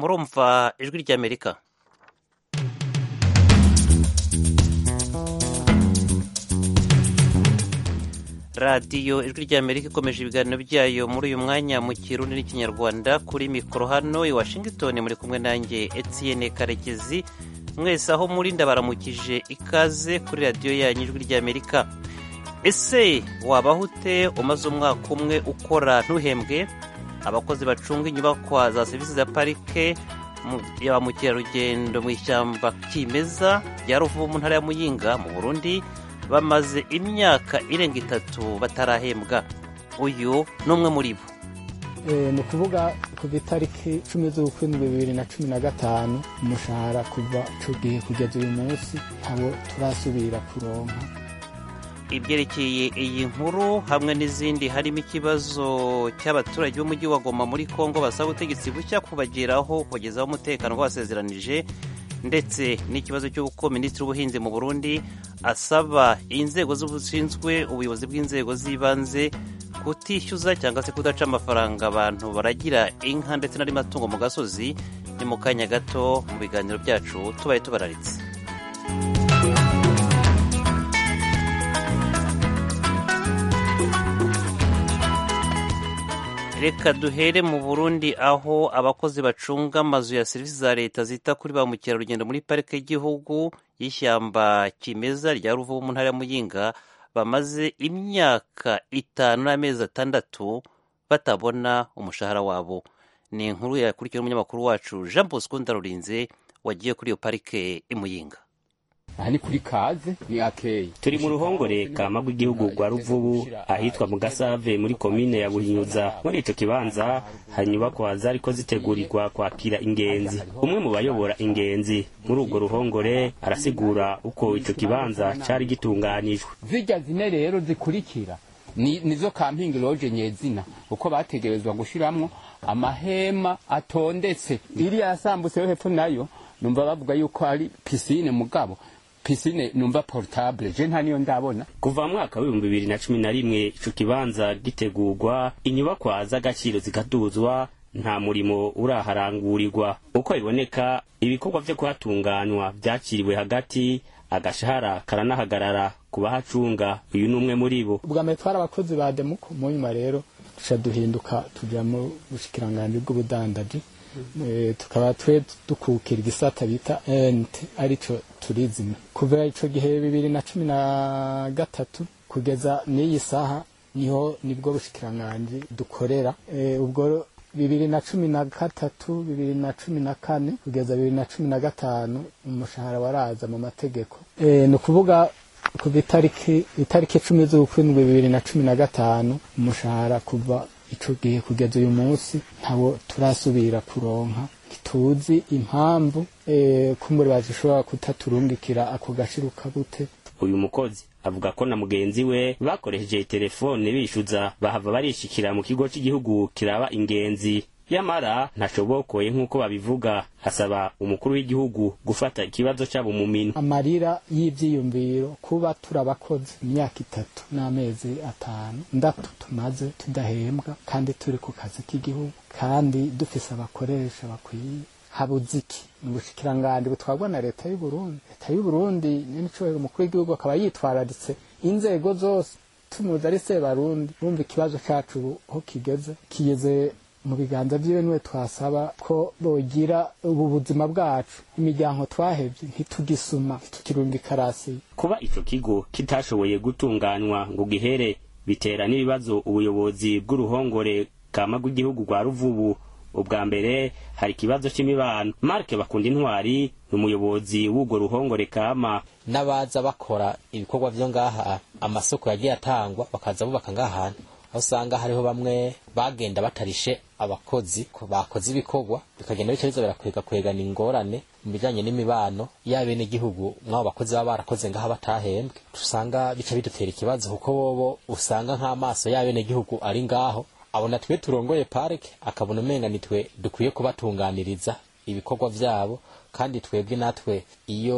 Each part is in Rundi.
murumva ijwi ry'amerika radiyo ijwi ry'amerika ikomeje ibiganiro byayo muri uyu mwanya mu kirundi n'ikinyarwanda kuri mikoro hano i washington muri kumwe nanjye etienne karekezi mwese aho muri ndabaramukije ikaze kuri radiyo yanyu ijwi ry'amerika ese wabaho ute umaze umwaka umwe ukora ntuhembwe abakozi bacunga inyubakwa za serivisi za parike ya ba mukerarugendo mu ishyamba kimeza rya ruvubu mu ntara ya muyinga mu burundi bamaze imyaka irenga itatu batarahembwa uyu ni umwe muri bo ni ukuvuga kuva itariki cumi z'ukwindwi bibiri na cumi na gatanu umushahara kuva icyo gihe kugeza uyu munsi ntabwo turasubira kuronka ibyerekeye iyi nkuru hamwe n'izindi harimo ikibazo cy'abaturage b'umujyi wa goma muri congo basaba ubutegetsi bushya kubageraho kubagezaho umutekano basezeranije ndetse n'ikibazo cy'uko minisitiri w'ubuhinzi mu burundi asaba inzego z'ubushinzwe ubuyobozi bw'inzego z'ibanze kutishyuza cyangwa se kudaca amafaranga abantu baragira inka ndetse n'andi matungo mu gasozi ni mu kanya gato mu biganiro byacu tubaye tubararitse reka duhere mu burundi aho abakozi bacunga amazu ya serivisi za leta zita kuri ba mukerarugendo muri parike y'igihugu y'ishyamba kimeza rya ruvubu mu ntara ya muyinga bamaze imyaka itanu n'amezi atandatu batabona umushahara wabo ni inkuru yakurikiwe n'umunyamakuru wacu jean bosco ndarurinze wagiye kuri iyo parike imuyinga aha ni kuri kaze ni akeyi turi mu ruhongore kama rw'igihugu rwa ruvubu ahitwa mu gasave muri komine ya buhinyuza muri ico kibanza hari inyubakwa zariko zitegurirwa kwakira ingenzi umwe mu bayobora ingenzi muri urwo ruhongore arasigura uko ico kibanza cari gitunganijwe zirya zine rero zikurikira ni nizo kampingi loje nyezina uko bategerezwa gushiramwo amahema atondetse iriya yasambutse yo hepfo nayo numva bavuga yuko ari pisine mugabo pisine numva portable je nta niyo ndabona kuva mu mwaka w'ibihumbi bibiri na cumi na rimwe ico kibanza gitegurwa inyubakwa z'agaciro zikaduzwa nta murimo uraharangurirwa uko biboneka ibikorwa vyo kuhatunganywa vyakiriwe hagati agashahara karanahagarara ku bahacunga uyu ni umwe muri bo ubwa mbere twari abakozi ba demuko mu nyuma rero duca duhinduka tuja mu bushikiranganji bw'ubudandaji tukaba twe dukukira igisata bita ent arico turizime kuva ico gihe bibiri na cumi na gatatu kugeza n'iyi saha niho nibwo bushikiranganji dukorera ubwo bibiri na cumi na gatatu bibiri na cumi na kane kugeza bibiri na cumi na gatanu umushahara waraza mu mategeko ni ukuvuga kuva itariki itariki cumi z'ukwindwi bibiri na cumi na gatanu umushahara kuva ico gihe kugeza uyu munsi ntabwo turasubira kuronka ntituzi impamvu kumbure bazishobora kutaturungikira ako gashiruka gute uyu mukozi avuga ko na mugenzi we bakoresheje telefone bishyuza bahava barishikira mu kigo cy'igihugu kiraba ingenzi yamara ntashobokoye nk'uko babivuga asaba umukuru w'igihugu gufata ikibazo cyabo mu minwe amarira y'ivyiyumviro kuba turabakoze imyaka itatu n'amezi atanu ndatu tumaze tudahembwa kandi turi ku kazi k'igihugu kandi dufise abakoresha bakwiye habuze iki ni ubushikiranganji butwarwa na leta y'u Burundi leta y'u Burundi n'imicobero umukuru w'igihugu akaba yitwararitse inzego zose tumuzi ari sebarundi bumva ikibazo cacu ubu aho kigeze kigeze mu biganza vyiwe niwe twasaba ko bogira ubu buzima bwacu imiryango twahevye ntitugisuma ntitukirundi ikarasi kuba ico kigo kitashoboye gutunganywa ngo gihere bitera n'ibibazo ubuyobozi bw'uruhongore kama rw'igihugu rwa ruvubu ubwa mbere hari ikibazo c'imibano marke bakunda intwari ni umuyobozi w'urwo ruhongore kama n'abaza bakora ibikorwa vyo ngaha amasoko yagiye atangwa bakaza bubaka ngahantu aho usanga hariho bamwe bagenda batarishe abakozi ko bakoze ibikorwa bikagenda bica biza birakwega kwegana ingorane mu bijanye n'imibano y'abenegihugu mw'abo bakozi baba barakoze ngaha batahembwe usanga bica bidutera ikibazo kuko bobo usanga nk'amaso y'abenegihugu ari ngaho abona twe turongoye parike akabona umenga nitwe dukwiye kubatunganiriza ibikorwa vyabo kandi twebwe natwe iyo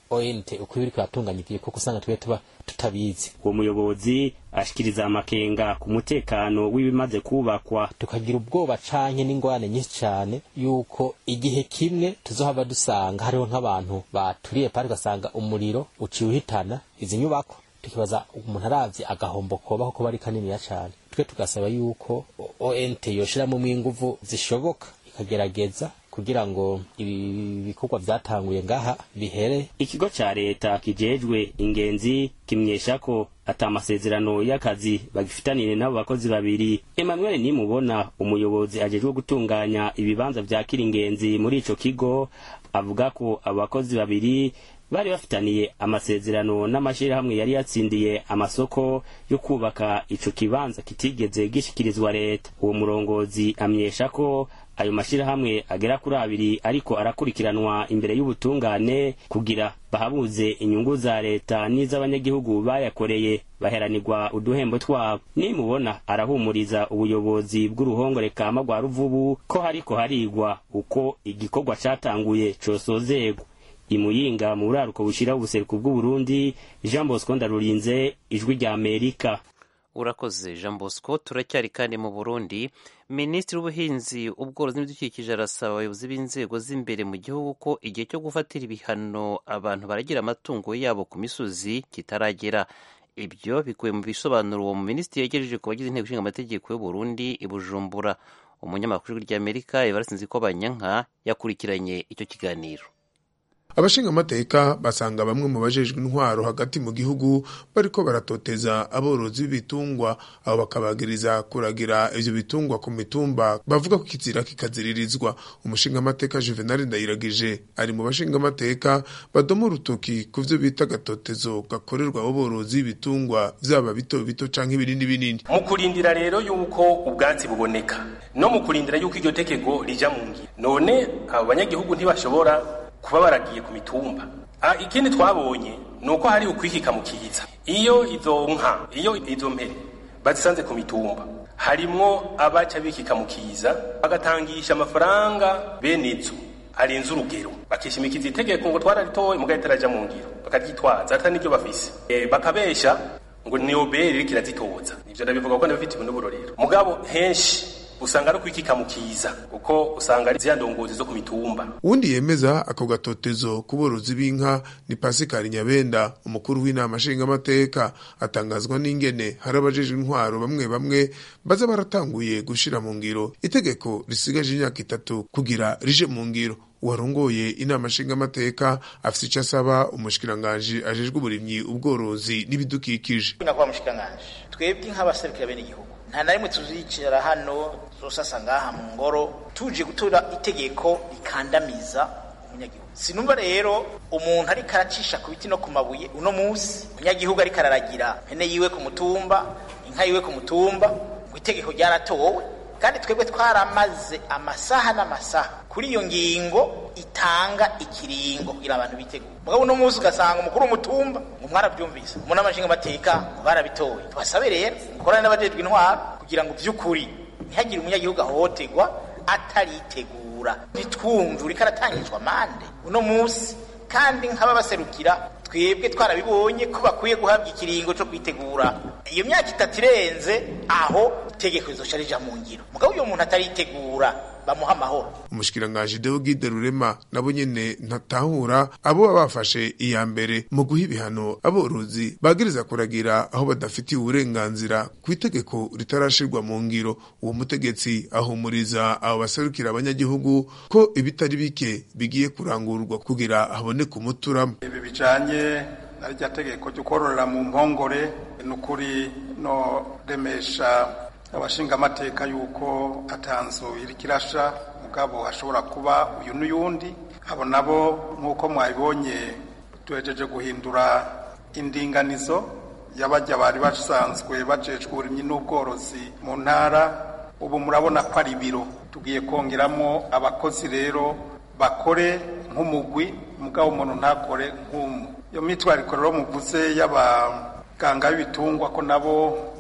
ONT uko ibiri kuratunganya igikorwa usanga twe tuba tutabizi uwo muyobozi ashikiriza amakenga ku mutekano w'ibimaze kubakwa tukagira ubwoba canke n'ingorane nyinshi cane yuko igihe kimwe tuzohava dusanga hariho nk'abantu baturiye pari ugasanga umuriro uciye uhitana izi nyubako tukibaza umuntu aravye agahombo koba kuko bari kaniniya cane twe tugasaba yuko ONT yoshiramwo inguvu zishoboka ikagerageza kugira ngo ibi bikorwa vyatanguye ngaha bihere ikigo ca leta kijejwe ingenzi kimenyesha ko ata amasezerano y'akazi bagifitaniye n'abo bakozi babiri emmanuel nimubona umuyobozi ajejwe gutunganya ibibanza vyakira ingenzi muri ico kigo avuga ko abo bakozi babiri bari bafitaniye amasezerano n'amashirahamwe yari yatsindiye amasoko yo kubaka ico kibanza kitigeze gishikirizwa leta uwo murongozi amenyesha ko ayo mashirahamwe agera kuri abiri ariko arakurikiranwa imbere y'ubutungane kugira bahabuze inyungu za leta n'iz'abanyagihugu bayakoreye baheranirwa uduhembo twabo nimubona arahumuriza ubuyobozi bw'uruhongore kama rwa ruvubu ko hariko harigwa uko igikorwa catanguye cosozegwa imuyinga mu buraruko bushira ubuseruko bw'uburundi jean bosco ndarurinze ijwi rya amerika urakoze jean bosco turacyari kandi mu burundi minisitiri w'ubuhinzi ubworozi n'ibidukikije arasaba abayobozi b'inzego z'imbere mu gihugu ko igihe cyo gufatira ibihano abantu baragira amatungo yabo ku misozi kitaragera ibyo bikubiye mu bisobanuro uwo minisitiri yegereje ku bagize inteko ishinga amategeko y'uburundi i bujumbura umunyamakuru ry'amerika ibarasinzi ko banyanka yakurikiranye icyo kiganiro abashinga amateka basanga bamwe mu bajejwe intwaro hagati mu gihugu bariko baratoteza aborozi b'ibitungwa abo bakabagiriza kuragira ivyo bitungwa ku mitumba bavuga ko kizira kikaziririzwa umushinga amateka Juvenal Ndayiragije ari mu bashinga amateka badoma urutoki ku vyo bita gatotezo gakorerwa aborozi b'ibitungwa vyaba bito bito canke ibinini binini mu kurindira rero yuko ubwatsi buboneka no mu kurindira yuko iryo tekego rija mu ngiro none abo banyagihugu ntibashobora kuba baragiye ku mitumba ikindi twabonye ni uko hari ukwikika mu kiza iyo izo nka iyo izo mpene bazisanze ku mitumba harimwo abaca bikika mu kiza bagatangisha amafaranga bene izo arenze urugero bakishimikiza itegeko ngo twararitoye mugahita itaraja mu ngiro bakaryitwaza atari n'ibyo bafise e, bakabesha ngo ni obere iriko irazitoza ivyo ndabivuga ko ndabifitiwe n'uburorero mugabo henshi usanga ari kwikika mu kiza kuko usanga ari ziya ndongozi zo ku mitumba uwundi yemeza ako gatotezo ku borozi b'inka ni pasikari nyabenda umukuru w'inama nshingamateka atangazwa n'ingene hari abajejwe intwaro bamwe bamwe baza baratanguye gushira mu ngiro itegeko risigaje imyaka itatu kugira rije mu ngiro uwarongoye inama nshingamateka afise ico asaba umushikiranganji ajejwe uburimyi ubworozi n'ibidukikije nyakubahwa mushikiranganji twebwe nk'abaserukira bene igihugu nta na rimwe tuzicara hano zosasa ngaha mu ngoro tuje gutora itegeko rikandamiza umunyagihugu sinumva rero umuntu ariko aracisha ku biti no ku mabuye uno munsi umunyagihugu ariko araragira mpene yiwe ku mutumba inka yiwe ku mutumba ngo itegeko ryaratowe kandi twebwe twaramaze amasaha n'amasaha kuri iyo ngingo itanga ikiringo kugira abantu bitegure mugabo uno munsi ugasanga umukuru w'umutumba ngo mwarabyumvise umuntu amashinga amateka ngo barabitoye tubasabe rero mukorane n'abajejwe intwaro kugira ngo by'ukuri ntihagire umunyagihugu ahohoterwa ataritegura ntitwumve uriko aratangizwa amande uno munsi kandi nk'ababaserukira twebwe twarabibonye ko bakwiye guhabwa ikiringo cyo kwitegura iyo myaka itatu irenze aho itegeko rizoca rija mu ngiro mugabo uyo muntu ataritegura bamuha amahoro umushikiranganji Deogide Rurema nabo nyene ntatahura abo baba bafashe iya mbere mu guha ibihano aborozi bagiriza kuragira aho badafitiye uburenganzira ku itegeko ritarashirwa mu ngiro uwo mutegetsi ahumuriza abo baserukira abanyagihugu ko ibitari bike bigiye kurangurwa kugira haboneke umuturamo ibi bijanye na rya tegeko ryo kororera mu mpongore n'ukuri no remesha abashinga amateka yuko atanzu iri kirasha mugabo hashobora kuba uyu n'uyundi abo nabo nk'uko mwabibonye tuhejeje guhindura indinganizo y'abajya bari basanzwe bajejwe uburimyi n'ubworozi mu ntara ubu murabona ko ari ibiro tugiye kongeramo abakozi rero bakore nk'umugwi mugabo umuntu ntakore nk'umwe iyo mitwariko rero muvuze y'abaganga b'ibitungwa ko nabo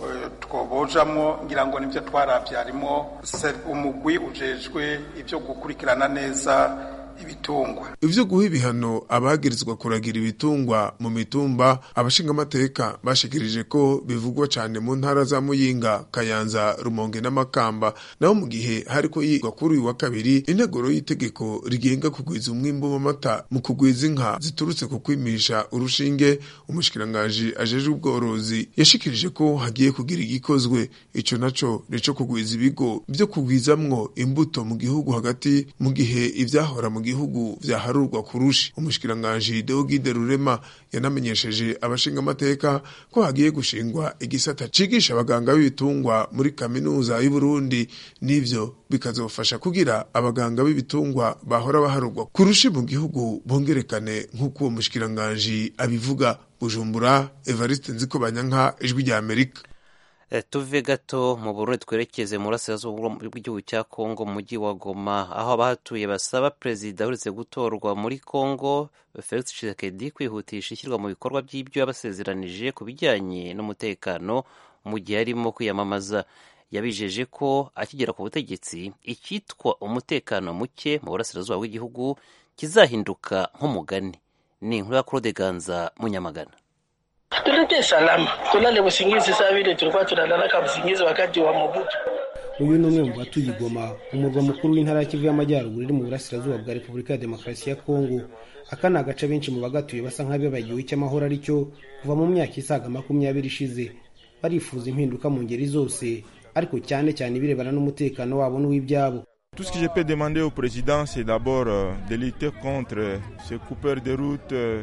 twobojamwo ngira ngo nibyo twarabye harimo umugwi ujejwe ibyo gukurikirana neza ibitungwa ivyo guha ibihano abagirizwa kuragira ibitungwa mu mitumba abashingamateka bashikirije ko bivugwa cane mu ntara za muyinga kayanza rumonge n'amakamba naho mu gihe hariko yigwa kuri uyu wa kabiri integuro y'itegeko rigenga kugwiza umwimbu w'amata mu kugwiza inka ziturutse ku kwimisha urushinge umushikirangaji ajejwe ubworozi yashikirije ko hagiye kugira igikozwe ico naco nico kugwiza ibigo vyo kugwizamwo imbuto mu gihugu hagati mu gihe ivyahora mu gihugu vyaharurwa kurushi umushikirangaji Deogide Rurema yanamenyesheje abashingamateka ko hagiye gushingwa igisata cigisha abaganga b'ibitungwa muri kaminuza y'u Burundi n'ivyo bikazofasha kugira abaganga b'ibitungwa bahora baharurwa kurushi mu gihugu bongerekane nk'uko uwo mushikirangaji abivuga Bujumbura Evariste Nzikobanyanka ijwi rya Amerika tuve gato mu Burundi twerekeze mu burasirazuba bw'igihugu cya Kongo mu mujyi wa Goma aho abahatuye basaba perezida uretse gutorwa muri Kongo Felix Tshisekedi kwihutisha ishyirwa mu bikorwa by'ibyo yabasezeranije ku bijyanye n'umutekano mu gihe arimo kwiyamamaza yabijeje ko akigera ku butegetsi icyitwa umutekano muke mu burasirazuba bw'igihugu kizahinduka nk'umugani ni inkuru ya Claude Ganza Munyamagana tulete salama tulale busingizi saa vile tulikuwa tunalalaka busingizi wakati wa Mobutu. uyu ni umwe mu batuye Goma umurwa mukuru w'intara ya Kivu y'Amajyaruguru iri mu burasirazuba bwa Repubulika ya Demokarasi ya Kongo aka ni agace benshi mu bagatuye basa nk'abibagiwe icy'amahoro ari cyo kuva mu myaka isaga makumyabiri ishize barifuza impinduka mu ngeri zose ariko cyane cyane ibirebana n'umutekano wabo n'uw'ibyabo Tout ce que je peux demander au président, c'est d'abord euh, de lutter contre ces coupeurs de route, euh,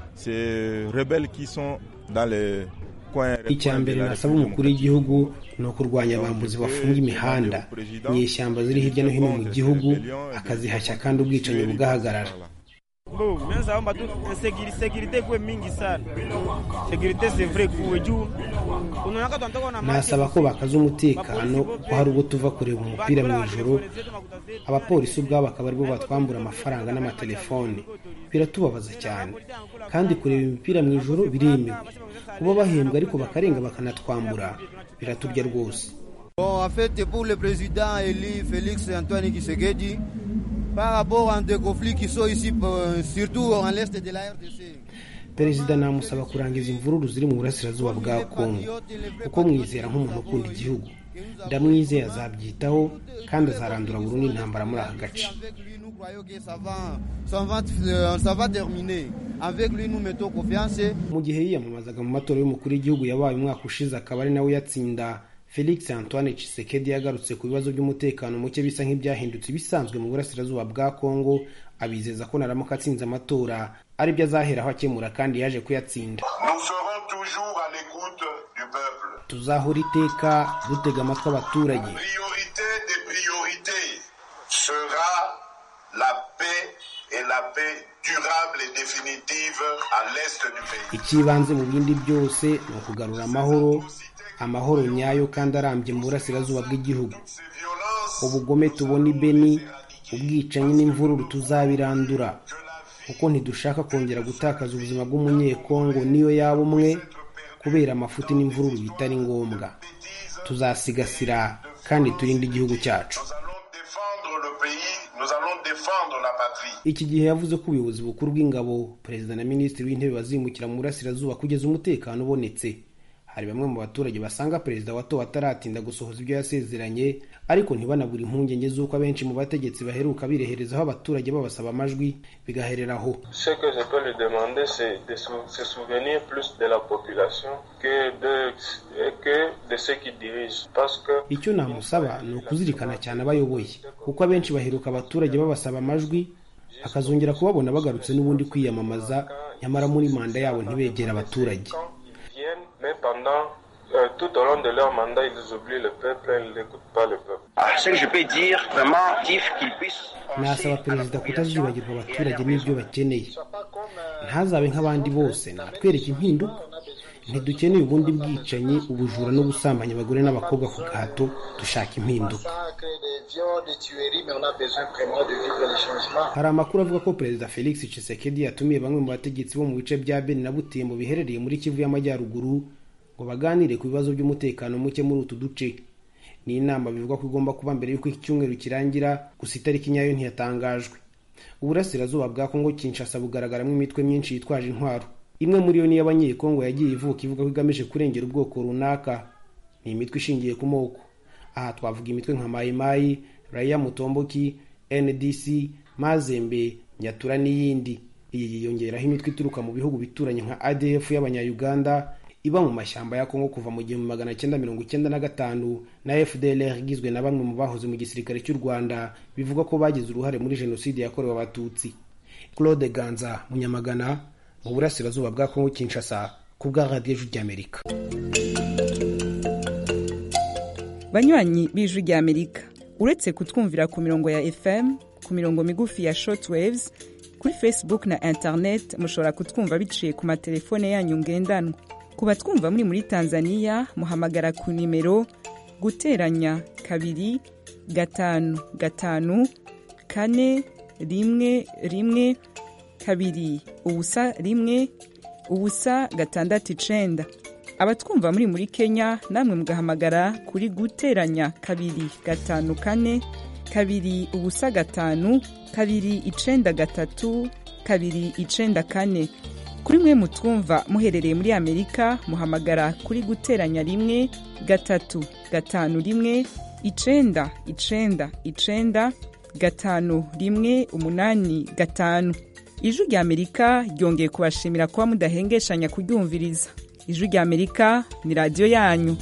ces rebelles qui sont dans les coins. icya mbere nasaba umukuru w'igihugu ni ukurwanya abambuzi bafunga imihanda inyeshyamba ziri hirya no hino mu gihugu akazihashya kandi ubwicanyi bugahagarara Bo, mimi naomba tu security kuwe mingi sana. Security c'est vrai kuwe juu. Unaona tunatoka na nasaba ko bakaza umutekano ko hari ubwo tuva kureba umupira mu ijoro abapolisi ubwabo akaba aribo batwambura amafaranga n'amatelefone biratubabaza cyane kandi kureba imipira mu ijoro biremewe kuba bahembwa ariko bakarenga bakanatwambura biraturya rwose Bon, en fait, pour le président élu Félix Antoine Tshisekedi, par rapport à des conflits qui sont ici, euh, surtout en l'est de la RDC. perezida namusaba kurangiza imvururu ziri mu burasirazuba bwa kongo kuko mwizera nk'umuntu ukunda igihugu ndamwizeye azabyitaho kandi azarandura burundu intambara muri aka gace Ça va terminer. Avec lui, nous mettons confiance. mu gihe yiyamamazaga mu matora y'umukuru w'igihugu yabaye umwaka ushize akaba ari nawe yatsinda felix antoine Tshisekedi yagarutse ku bibazo by'umutekano muke bisa nk'ibyahindutse ibisanzwe mu burasirazuba bwa kongo abizeza ko naramuka atsinze amatora aribyo azaheraho akemura kandi yaje kuyatsinda tuzahora iteka dutega amatwi abaturage sera la paix et la paix durable et définitive à l'est du pays. icy'ibanze mu bindi byose ni ukugarura amahoro amahoro nyayo kandi arambye mu burasirazuba bw'igihugu ubugome tubona i beni ubwicanyi n'imvururu tuzabirandura kuko ntidushaka kongera gutakaza ubuzima bw'umunyekongo niyo yaba umwe kubera amafuti n'imvururu bitari ngombwa tuzasigasira kandi turinde igihugu cyacu Nous allons défendre la patrie. iki gihe yavuze ko ubuyobozi bukuru bw'ingabo perezida na minisitiri w'intebe bazimukira mu burasirazuba kugeza umutekano ubonetse hari bamwe mu baturage basanga perezida watowe ataratinda gusohoza ibyo yasezeranye ariko ntibanabure impungenge z'uko abenshi mu bategetsi baheruka bireherezaho abaturage babasaba amajwi bigaherera aho Ce que je peux lui demander, c'est de sou- se souvenir plus de la population que de, que de ceux qui dirigent. Parce que icyo namusaba ni ukuzirikana cyane abayoboye kuko abenshi baheruka abaturage babasaba amajwi akazongera kubabona bagarutse n'ubundi kwiyamamaza nyamara muri manda yabo ntibegere abaturage viennent, mais pendant euh, tout au long de leur mandat, ils oublient le peuple, ils n'écoutent pas le peuple. Ah, ce que je peux dire, vraiment, qu'il qu'il puisse nasaba perezida kutazibagirwa abaturage n'ibyo bakeneye ntazabe nk'abandi bose natwereke impinduka ntidukeneye ubundi bwicanyi ubujura no gusambanya abagore n'abakobwa ku gahato dushaka impinduka hari amakuru avuga ko perezida felix Tshisekedi yatumiye bamwe mu bategetsi bo mu bice bya beni na butembo biherereye muri kivu y'amajyaruguru ngo baganire ku bibazo by'umutekano muke muri utu duce ni inama bivugwa ko igomba kuba mbere y'uko iki cyumweru kirangira gusa itariki nyayo ntiyatangajwe uburasirazuba bwa kongo kinshasa bugaragaramo imitwe myinshi yitwaje intwaro imwe muri yo niyo abanyekongo yagiye ivuka ivuga ko igamije kurengera ubwoko runaka ni imitwe ishingiye ku moko aha twavuga imitwe nka mayimayi raya mutomboki ndc mazembe nyatura n'iyindi iyi yiyongeraho imitwe ituruka mu bihugu bituranye nka adf y'abanyayuganda iba mu mashyamba ya kongo kuva mu gihumbi magana cyenda mirongo icyenda na gatanu na fdlr igizwe na bamwe mu bahoze mu gisirikare cy'u rwanda bivuga ko bagize uruhare muri jenoside yakorewe abatutsi claude ganza munyamagana mu burasirazuba bwa kongo kinshasa ku bwa radiyo ry'amerika banywanyi b'ijwi ry'amerika uretse kutwumvira ku mirongo ya fm ku mirongo migufi ya shortwaves kuri facebook na internet mushobora kutwumva biciye ku matelefone yanyu ngendanwa ku batwumva muri muri tanzania muhamagara ku nimero guteranya kabiri gatanu gatanu kane rimwe rimwe kabiri ubusa rimwe ubusa gatandatu icenda abatwumva muri muri kenya namwe mugahamagara kuri guteranya kabiri gatanu kane kabiri ubusa gatanu kabiri icenda gatatu kabiri icenda kane kuri mwe mutwumva muherereye muri amerika muhamagara kuri guteranya rimwe gatatu gatanu rimwe icenda icenda icenda gatanu rimwe umunani gatanu ijwi rya amerika ryongeye kubashimira kuba mudahengeshanya kuryumviriza ijwi rya amerika ni radiyo yanyu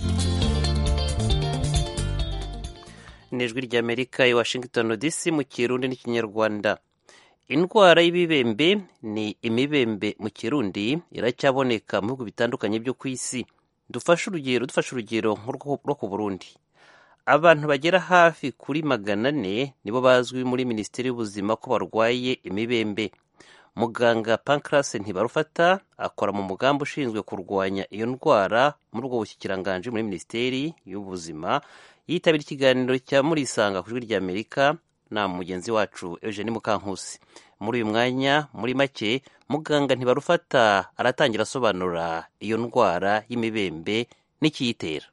ni ijwi rya amerika i washington dc mu kirundi n'ikinyarwanda indwara y'ibibembe ni imibembe mu kirundi iracyaboneka mu bihugu bitandukanye byo ku isi dufashe urugero dufashe urugero rwo ku burundi abantu bagera hafi kuri magana ane nibo bazwi muri minisiteri y'ubuzima ko barwaye imibembe muganga pancras ntibarufata akora mu mugambi ushinzwe kurwanya iyo ndwara muri ubwo bushyikiranganje muri minisiteri y'ubuzima yitabira ikiganiro cya murisanga ku ijwi ry'amerika na mugenzi wacu eugene mukankusi muri uyu mwanya muri make muganga ntibarufata aratangira asobanura iyo ndwara y'imibembe n'ikiyitera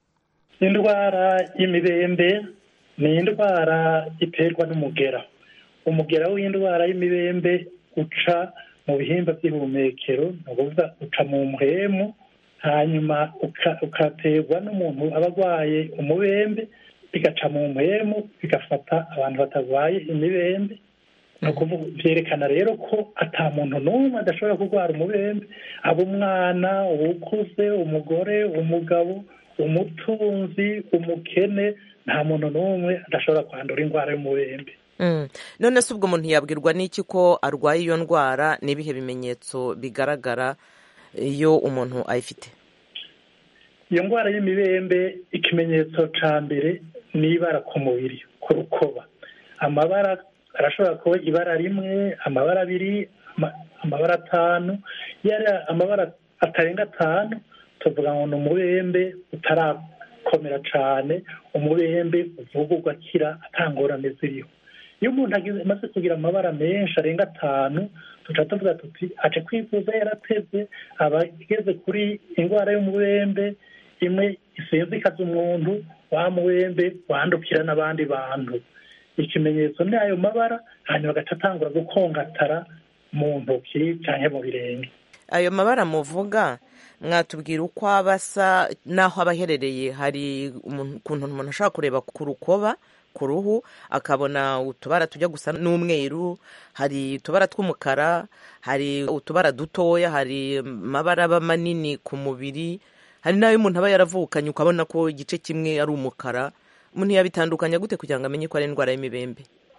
indwara y'imibembe ni indwara iterwa n'umugera umugera w'indwara y'imibembe uca mu bihimba by'ihumekero ni ukuvuga uca mu mpwemu hanyuma ukaterwa n'umuntu aba arwaye umubembe bigaca mu mpwemu bigafata abantu batarwaye imibembe ni ukuvuga byerekana rero ko ata muntu n'umwe adashobora kurwara umubembe aba umwana uwukuze umugore umugabo umutunzi umukene nta muntu n'umwe adashobora kwandura indwara y'umubembe none se ubwo umuntu yabwirwa n'iki ko arwaye iyo ndwara n'ibihe bimenyetso bigaragara iyo umuntu ayifite iyo ndwara y'imibembe ikimenyetso cya mbere ni ibara ku mubiri ku rukoba amabara arashobora kuba ibara rimwe amabara abiri amabara atanu yari amabara atarenga atanu tuvuga ngo ni umubembe utarakomera cyane umubembe uvuga ugakira atangorane ziriho iyo umuntu amaze kugira amabara menshi arenga atanu tuca tuvuga tuti aje kwivuza yarateze aba ageze kuri indwara y'umubembe imwe isinzikaza umuntu wa mubembe wandukira n'abandi bantu ikimenyetso ni ayo mabara hanyuma agaca atangura gukongatara mu ntoki cyangwa mu birenge ayo mabara muvuga mwatubwira uko aba asa n'aho aba aherereye hari ukuntu umuntu ashobora kureba ku rukoba ku ruhu akabona utubara tujya gusa n'umweru hari utubara tw'umukara hari utubara dutoya hari amabara aba manini ku mubiri hari n'ayo umuntu aba yaravukanye ukabona ko igice kimwe ari umukara umuntu yabitandukanya gute kugira ngo amenye ko ari indwara y'imibembe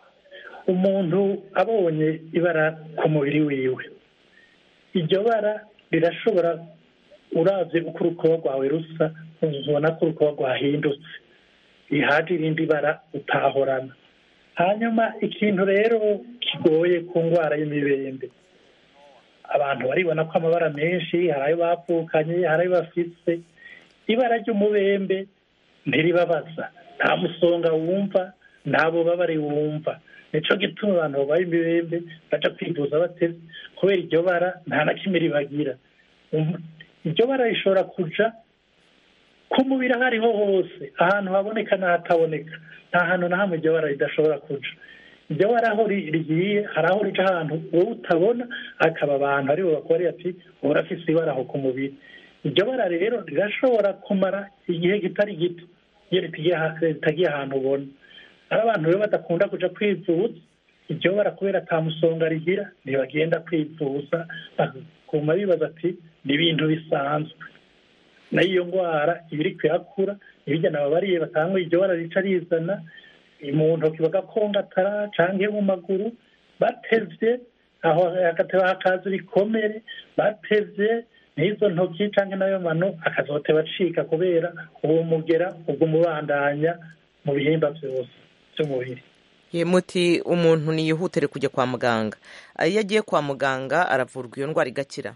umuntu abonye ibara ku mubiri wiwe iryo bara rirashobora uraze uko urukoba rwawe rusa ubona ko urukoba rwahindutse ihaje irindi bara utahorana hanyuma ikintu rero kigoye ku ndwara y'imibembe abantu baribona ko amabara menshi hari ayo bavukanye hari ayo bafise ibara ry'umubembe ntiribabaza nta musonga wumva nta bubabare wumva nicyo gituma abantu babaye imibembe baca kwivuza bateze kubera iryo bara nta na kimwe ribagira iryo bara rishobora kuja ku mubiri aho ariho hose ahantu haboneka n'ahataboneka nta hantu na hamwe iryo bara ridashobora kuja iryo bara aho ri- rigiye hari aho rica ahantu wowe utabona akaba abantu aribo bakoreye ati wowe urafise ibara aho ku mubiri iryo bara rero rirashobora kumara igihe kitari gito iyo ritagiye aha- ritagiye ahantu ubona ari abantu rero badakunda kuja kwivuza iryo bara kubera ata musonga rigira ntibagenda kwivuza bakaguma bibaza ati ni ibintu bisanzwe nayo iyo ndwara iba iri kuyakura ibijya nababariye batanga iryo bara rica rizana mu ntoki bagakongatara canke mu maguru batevye aho hagateba hakaza ibikomere batevye n'izo ntoki canke nayo mano akazoteba acika kubera uwo mugera ubwo umubandanya mu bihimba vyose vy'umubiri Ye, muti umuntu niyihutere kujya kwa muganga iyo agiye kwa muganga aravurwa iyo ndwara igakira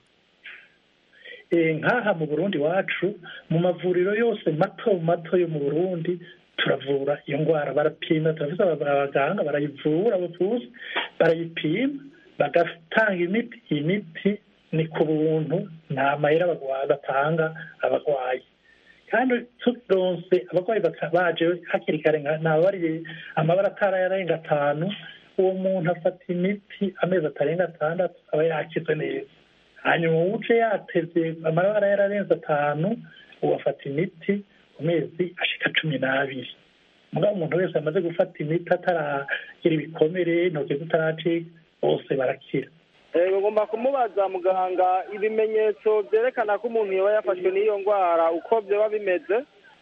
Eh, nk'aha mu burundi wacu mu mavuriro yose mato mato yo mu burundi turavura iyo ndwara barapima turafise aba- abaganga barayivura abavuzi barayipima bagatanga imiti iyi miti ni ku buntu nta mahera abagwa- batanga abarwayi kandi turonse abarwayi baka- baje hakiri kare nka- nababariye amabara atarayarenga atanu uwo muntu afata imiti amezi atarenga atandatu aba yakize neza hanyuma uje yateze amabara yararenze atanu uwo afata imiti ku mezi ashika cumi n'abiri mugabo umuntu wese amaze gufata imiti ataragira ibikomere intoki zitaracika bose barakira Eh, ngomba kumubaza muganga ibimenyetso byerekana ko umuntu yoba yafashwe n'iyo ndwara uko byoba bimeze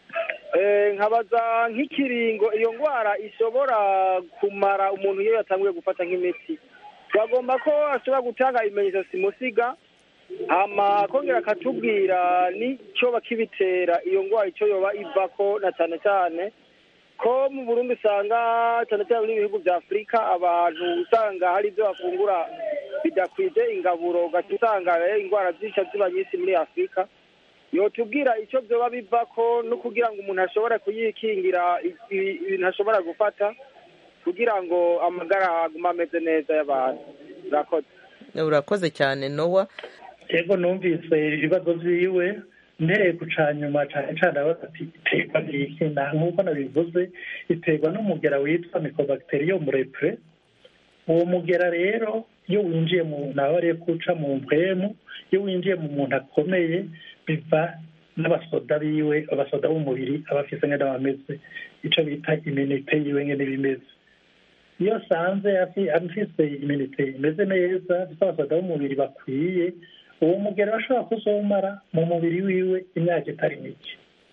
Eh, nkabaza nk'ikiringo iyo ndwara ishobora kumara umuntu iyo yatanguye gufata nk'imiti twagomba ko ashobora gutanga ibimenyetso simusiga hama akongera akatubwira n'icyoba kibitera iyo ndwara icyo yoba ivako na cyane cyane ko mu burundi usanga cyane cyane muri ibihugu bya afurika abantu usanga hari ibyo bafungura bidakwije ingaburo ugaca usanga rero indwara zica ziba nyinshi muri afurika yotubwira icyo byoba bivako no kugira ngo umuntu ashobore kuyikingira i- i- ibintu ashobora gufata kugira ngo amagara agume ameze neza y'abantu urakoze urakoze cyane nowa yego numvise ibibazo vyiwe mpereye ku ca nyuma cane cane abaza ati iterwa n'iki na nk'uko nabivuze iterwa n'umugera witwa mycobacterium repre uwo mugera rero iyo winjiye mu nabariye kuca mu mpwemu iyo winjiye mu muntu akomeye biva n'abasoda biwe abasoda b'umubiri aba afise ngene bameze ico bita iminite yiwe ngene bimeze iyo asanze afi- afise iminite imeze neza afise abasoda b'umubiri bakwiye uwo mugera bashobora kuzomara mu mubiri wiwe imyaka itari mike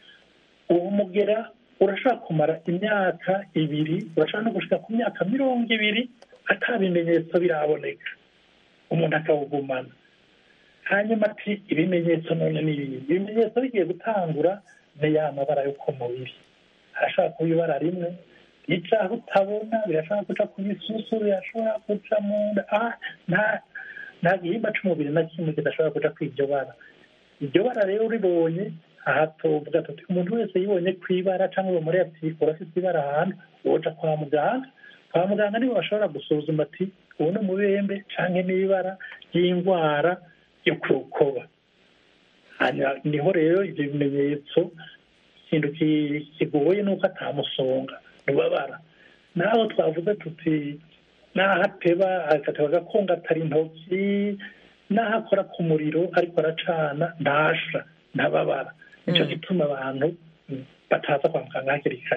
uwo mugera urashobora kumara imyaka ibiri urashobora no gushika ku myaka mirongo ibiri ata bimenyetso biraboneka umuntu akawugumana hanyuma ati ibimenyetso none ni ibi ibimenyetso bigiye gutangura ni ya mabara yo ku mubiri harashobora kuba ibara rimwe rica aho utabona birashobora guca ku bisusu birashobora guca mu nda ah, nta nta gihimba c'umubiri na kimwe kidashobora kuja kw'iryo bara iryo bara rero uribonye aha tuvuga tuti umuntu wese yibonye kw'ibara cyangwa bamuri ati urafite ibara ahantu woja kwa muganga kwa muganga nibo bashobora gusuzuma ati ubu ni umubembe canke n'ibara ry'indwara yo ku rukoba hanyuma niho rero ivyo bimenyetso ikintu ki- kigoye nuko atamusonga rubabara naho twavuze tuti naho ateba agateba agakongatara intoki naho akora ku muriro ariko aracana ntasha ntababara nico gituma abantu bataza kwa muganga hakiri kare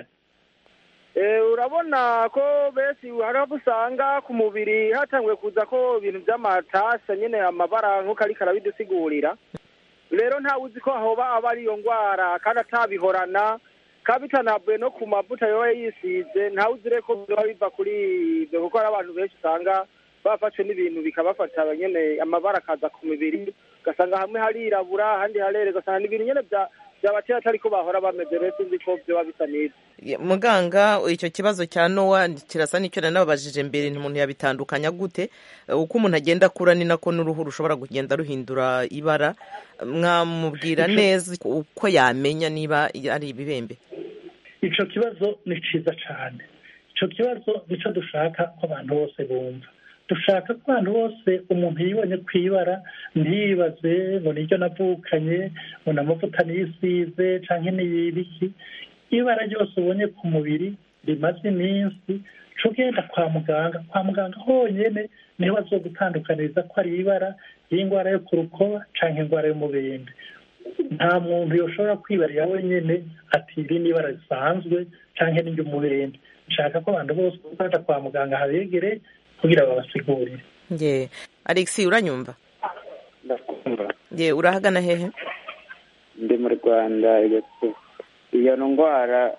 Eh, urabona ko benshi hari aho usanga ku mubiri hatanguye kuza ko ibintu by'amatasa nyine amabara nk'uko ariko arabidusigurira rero ntawe uzi ko hoba aba ari iyo ndwara kandi atabihorana kaba bitanavuye no ku mavuta yoba yisize ntawe uzi rero ko biba biva kuri ibyo kuko hari abantu benshi usanga bafashwe n'ibintu bikabafata nyine amabara akaza ku mibiri ugasanga hamwe harirabura ahandi harera ugasanga ni ibintu nyine bya byabatera atari ko bahora bameze rero sinzi ko byoba bisa neza Ye, muganga icyo kibazo cya nowa kirasa n'icyo nari nababajije mbere umuntu yabitandukanya gute Eh, uko umuntu agenda akura ni nako n'uruhu rushobora kugenda ruhindura ibara mwamubwira neza uko yamenya niba ari ibibembe ico kibazo ni ciza cane ico kibazo nico dushaka ko abantu bose bumva dushaka ko abantu bose umuntu yibonye kwibara ntiyibaze ngo niryo navukanye ngo ni amavuta nisize canke niyibiki ibara ryose ubonye ku mubiri rimaze iminsi co ugenda kwa muganga kwa muganga honyene niho bazogutandukaniriza ko ari ibara y'indwara yo ku rukoba canke indwara y'umubembe nta muntu yoshobora kwibarira wenyene ati iri ni ibara risanzwe canke n'iry'umubembe nshaka ko abantu bose baja kwa muganga habegere kugira babasigurire ye alexi uranyumva ndakumva ye urahagana hehe ndi mu rwanda iyo ndwara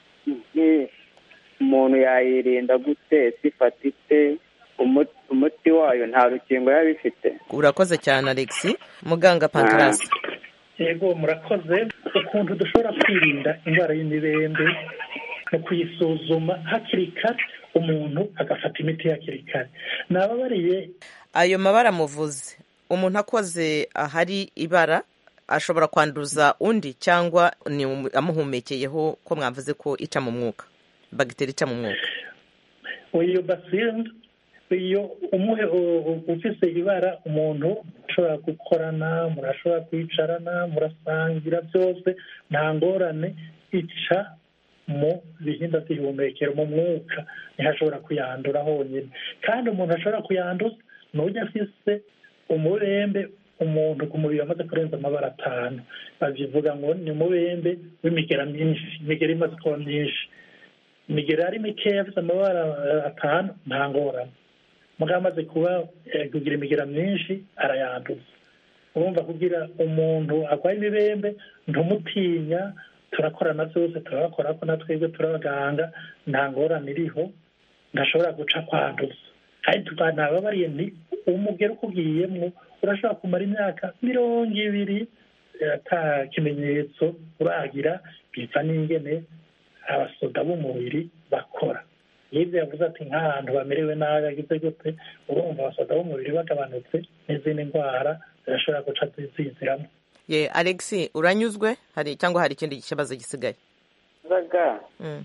umuntu yayirinda gute sifata ite umuti wayo nta rukingo yaba ifite urakoze cyane alexi muganga pankarasi yego murakoze ukuntu dushobora kwirinda indwara y'imibembe no kuyisuzuma hakiri kare umuntu agafata imiti hakiri kare nababariye ayo mabara muvuze umuntu akoze ahari ibara ashobora kwanduza undi cyangwa ni amuhumekeyeho ko mwavuze ko ica mu mwuka bagiteri ica mu mwuka iyo basile iyo umuhe ufise ibara umuntu ashobora gukorana murashobora kwicarana murasangira byose nta ngorane ica mu bihimba by'ihumekero mu mwuka niho ashobora kuyandura honyine kandi umuntu ashobora kuyanduza ni ujya afise umubembe umuntu ku mubiri wamaze kurenza amabara atanu babivuga ngo ni umubembe w'imigera myinshi imigera imaze kuba myinshi imigera ari mikeya afite amabara atanu nta ngorane mugabo amaze kuba kugira imigera myinshi arayanduza urumva kugira umuntu arwaye imibembe ntumutinya turakorana byose turabakora ko natwebwe turabaganga nta ngorane iriho ntashobora guca kwanduza kandi tukanababariye ni umugero ukugiyemo urashobora kumara imyaka mirongo ibiri ata kimenyetso uragira biva n'ingene abasoda b'umubiri bakora yibyo yavuze ati nk'ahantu bamerewe nabi agize gute urumva abasoda b'umubiri bagabanutse n'izindi ndwara zirashobora guca zinziramo ye alexi uranyuzwe hari cyangwa hari ikindi kibazo gisigaye zaga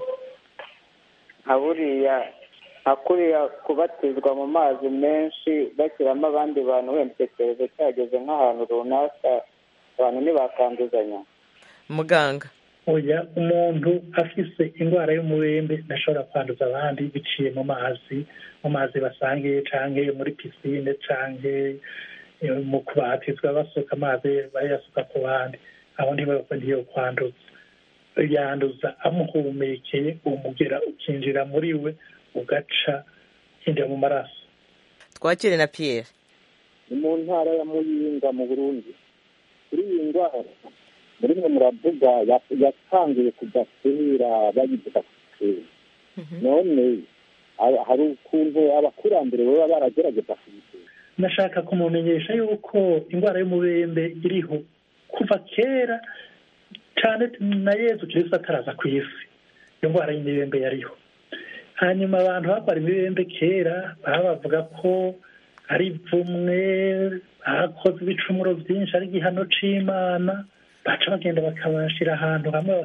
nka buriya nka kuriya kubatizwa mu mazi menshi bashyiramo abandi bantu wenda icyorezo cyageze nk'ahantu runaka abantu ntibakanduzanya muganga oya umuntu afise indwara y'umubembe ntashobora kwanduza abandi biciye mu mazi mu mazi basangiye canke muri pisine canke mu kubatizwa basuka amazi bayasuka ku bandi aho ntiyo kwanduza yanduza amuhumekeye umugera ukinjira muri we ugaca ukinjira mu maraso twakire na pierre ni mu ntara ya muyinga mu burundi kuri iyi ndwara muri mwe muravuga yatangiye kujya kera bayivuga kera none hari ukuntu abakurambere baba baragerageza kuyitera nashaka kumumenyesha yuko indwara y'umubembe iriho kuva kera cyane na yezu kirisita ataraza ku isi iyo ndwara y'imibembe yariho hanyuma abantu barwara imibembe kera baba bavuga ko ari ipfumwe bakoze ibicumuro byinshi ari igihano c'imana baca bagenda bakabashyira ahantu hamwe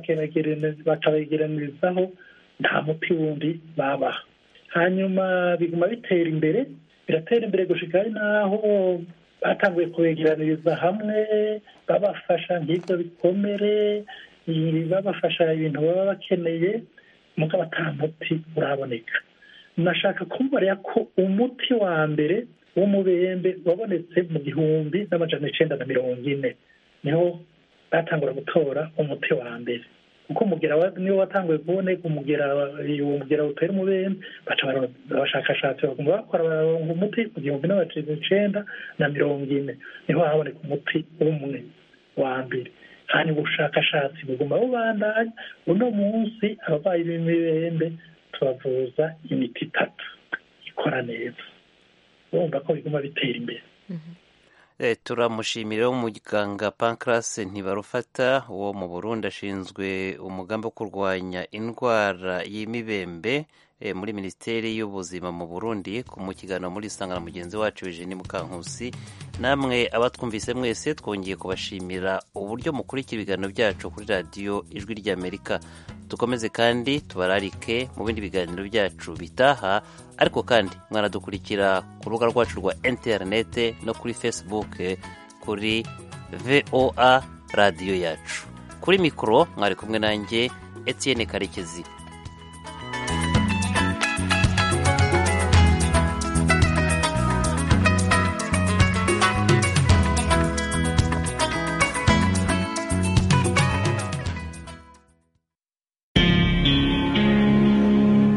bakabegeranirizaho nta muti wundi babaha hanyuma biguma bitera imbere biratera imbere gushika ari naho batanguye kubegeraniriza hamwe babafasha nk'ibyo bikomere babafasha ibintu baba bakeneye mugabo ata muti uraboneka nashaka kumubara ko umuti wa mbere w'umubembe wabonetse mu gihumbi n'amajana icenda na mirongo ine niho batangura gutora umuti wa mbere kuko umugera niwo watanguye kuboneka umugera uwo mugera utera umubembe baca abashakashatsi baguma bakora baronga umuti ku gihumbi n'amajana icenda na mirongo ine niho haboneka umuti umwe wa mbere hanyuma ubushakashatsi buguma bubandanya uno munsi abarwayi b'imibembe tubavuza imiti itatu ikora neza urumva ko biguma bitera imbere turamushimira umuganga pancras ntibarufata wo mu burundi ashinzwe umugambi wo kurwanya indwara y'imibembe muri minisiteri y'ubuzima mu burundi mu kiganiro muri isangana mugenzi wacu Eugenie Mukankusi namwe abatwumvise mwese twongeye kubashimira uburyo mukurikira ibiganiro byacu kuri radiyo ijwi ry'amerika dukomeze kandi tubararike mu bindi biganiro byacu bitaha ariko kandi mwanadukurikira ku rubuga rwacu rwa interinete no kuri facebook kuri voa radiyo yacu kuri mikoro mwari kumwe nanjye Etienne karekezi